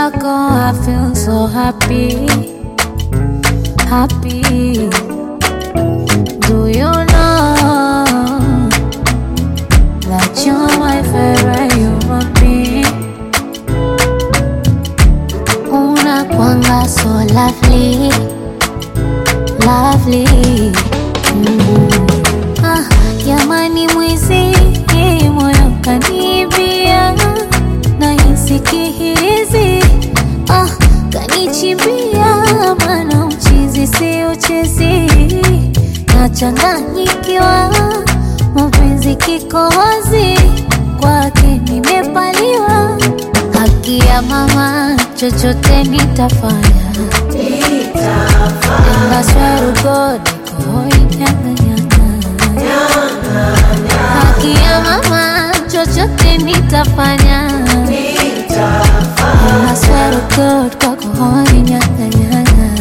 wako I feel so happy, happy. Do you know that you're my favorite human being? Unakwanga so lovely, lovely. Mm. Ah, jamani mwizi moyo kanibia nahisi kihirizi ah, kanichimbia mana uchizi si uchezi nachanganyikiwa mapenzi kikohozi kwake nimepaliwa haki ya mama chochote nitafanya ndaswarugodikohoinyanganyanga haki ya mama chochote nitafanya ndaswarugod kwakohoinyanganyanga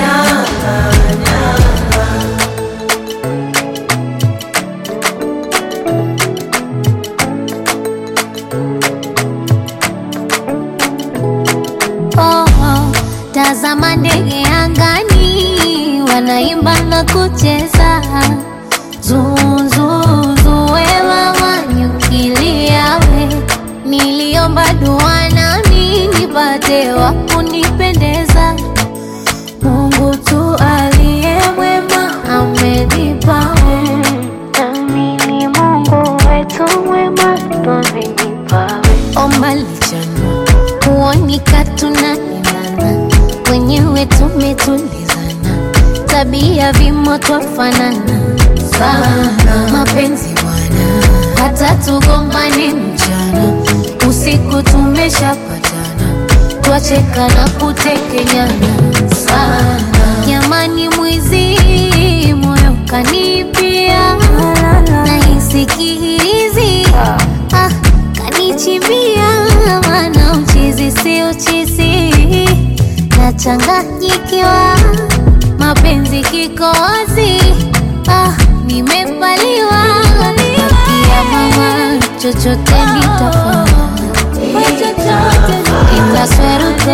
Oh, oh, tazama ndege angani wanaimba na kucheza zuzuzuwewa wanyukiliawe niliomba dua nami nipate wa kunipendeza mungu tu aliye mwema amenipawe nami ni mungu wetu mwema twamenipawe omba lichanua kuonika tunaendana wenyewe tumetulizana tabia vimo twafanana sana mapenzi bwana hata tugombane mchana usiku tumeshapatana twacheka na kutekenyana sana jamani mwizi moyo kanipia nahisi kihirizi ah, kanichimbia mana uchizi si uchizi nachanganyikiwa mapenzi kikozi ah, nimepaliwa haki ya mama chochote nitafanya itasweruko